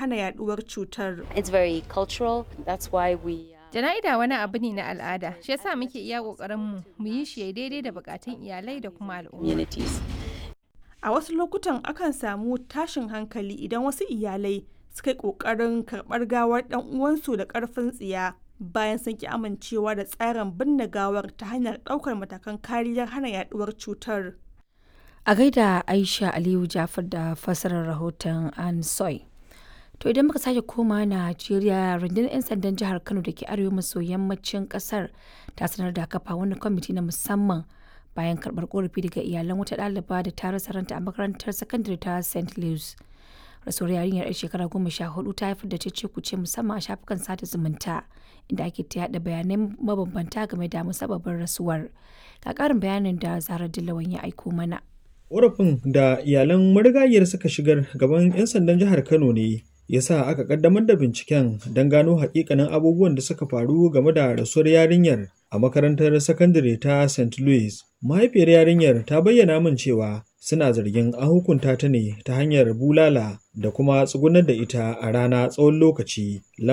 hana yaduwar cutar. It's very cultural. That's why we. Jana'ida wani abu ne na al'ada, shi yasa muke iya ƙoƙarinmu mu yi shi daidai da buƙatun iyalai da kuma al'umma. Communities. A wasu lokutan akan samu tashin hankali idan wasu iyalai suka yi ƙoƙarin karɓar gawar ɗan uwansu da ƙarfin tsiya bayan sun ki amincewa da tsarin binne gawar ta hanyar ɗaukar matakan kariyar hana yaduwar cutar. A gaida Aisha Aliyu Jafar da fassarar rahoton An Soy. To idan muka sake koma Najeriya rundunar 'yan sandan jihar Kano da ke arewa maso yammacin kasar ta sanar da kafa wani kwamiti na musamman bayan karɓar korafi daga iyalan wata ɗaliba da ta rasa ranta a makarantar sakandare ta St. Louis. Rasuwar yarinyar 'yar shekara goma sha hudu ta haifar da cece kuce musamman a shafukan sada zumunta inda ake ta yaɗa bayanai mabambanta game da musabbabin rasuwar. Ga ƙarin bayanin da Zara Dillawan ya aiko mana. Ƙorafin da iyalan marigayiyar suka shigar gaban 'yan sandan jihar Kano ne ya sa aka kaddamar da binciken don gano hakikanin abubuwan da suka faru game da rasuwar yarinyar a makarantar sakandare ta St. Louis. Mahaifiyar yarinyar ta bayyana min cewa suna zargin an hukunta ta ne ta hanyar bulala da kuma tsugunar da ita a rana tsawon lokaci